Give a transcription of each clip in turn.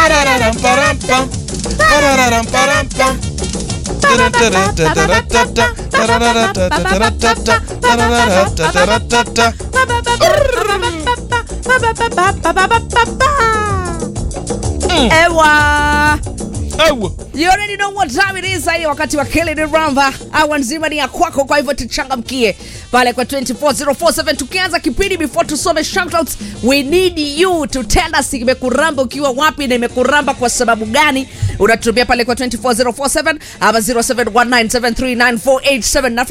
Pararam, param, pam. Pararam, param, pam. Tarataratataratata. Tararatatatata. Tararatatatata. Ewa. Ewa. You already know what time it is. Hii wakati wa Kelly ni Ramba. Awa nzima ni ya kwako, kwa hivyo tuchangamkie pale kwa 24047 tukianza kipindi. Before tusome shoutouts, we need you to tell us imekuramba ukiwa wapi na imekuramba kwa sababu gani. Unatumia pale kwa 24047 ama 0719739487 na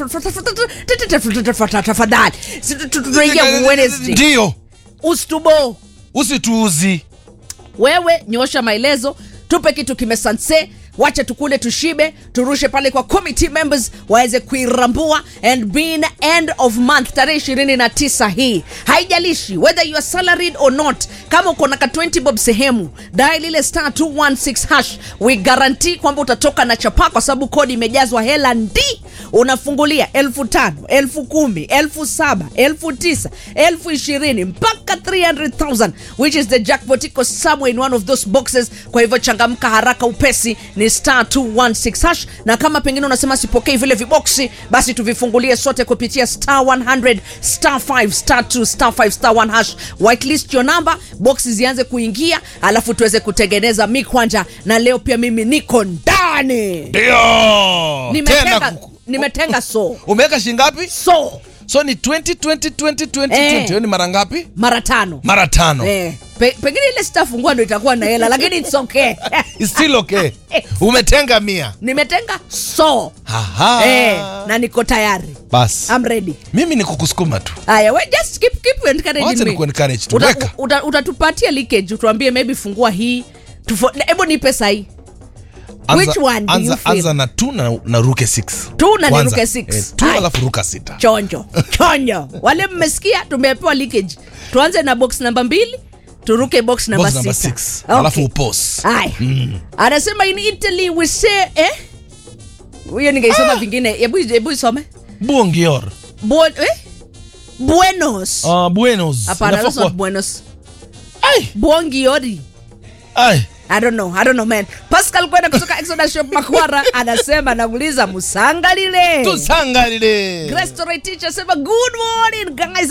tafadhali tunaingia Wednesday. Ndio. Ustubo Usituuzi. wewe nyosha maelezo tupe kitu kimesanse wacha tukule tushibe turushe pale kwa committee members waweze kuirambua and being end of month tarehe 29 hii haijalishi whether you are salaried or not kama uko na ka 20 bob sehemu dial ile star 216 hash we guarantee kwamba utatoka na chapa kwa sababu kodi imejazwa hela ndi unafungulia elfu tano elfu kumi elfu saba elfu tisa elfu ishirini mpaka 300000 which is the jackpot iko somewhere in one of those boxes kwa hivyo changamka haraka upesi ni star 216 hash na kama pengine unasema sipokei vile viboksi basi tuvifungulie sote kupitia star 100 star 5 star 2 star 5 star 1 hash whitelist your number boxi zianze kuingia alafu tuweze kutengeneza mikwanja na leo pia mimi niko ndani Ndio. nimetenga, Tena kuku. nimetenga so Umeweka shingapi? so So ni 20 20 20 20 Eh. 20. Hiyo ni mara ngapi? mara tano Mara tano. eh, pe, pengine ile sitafungua ndo itakuwa na hela lakini it's okay It's still okay. Umetenga mia. nimetenga so Aha. eh, na niko tayari Bas. I'm ready Mimi ni kukusukuma tu. Aya, we just keep keep encouraging Wacha me. nikuencourage tu. Uta- Weka. uta- Utatupatia leakage, tuambie maybe fungua hii. Tufo- Hebu nipe sahi. Which one do anza, you feel? anza na tu na, na ruke 6 Tu na niruke six. eh, tu Hai. alafu ruka sita Chonjo. Chonjo. Wale mmesikia tumepewa leakage. Tuanze na box namba mbili, turuke box namba Box number sita. 6 Okay. alafu upos Haya. Anasema in Italy we say eh? Huyo ningeisoma vingine. Hebu hebu isome. buongior Bu eh? Buenos. uh, buenos Hapana, Inafaa that's not kuwa- buenos. Ai, Buongiori. ai. I don't know, I don't know man. Pascal kwenda kutoka Exodus Shop Makwara anasema namuuliza musangalile. tusangalile Grace Torre teacher sema good morning guys.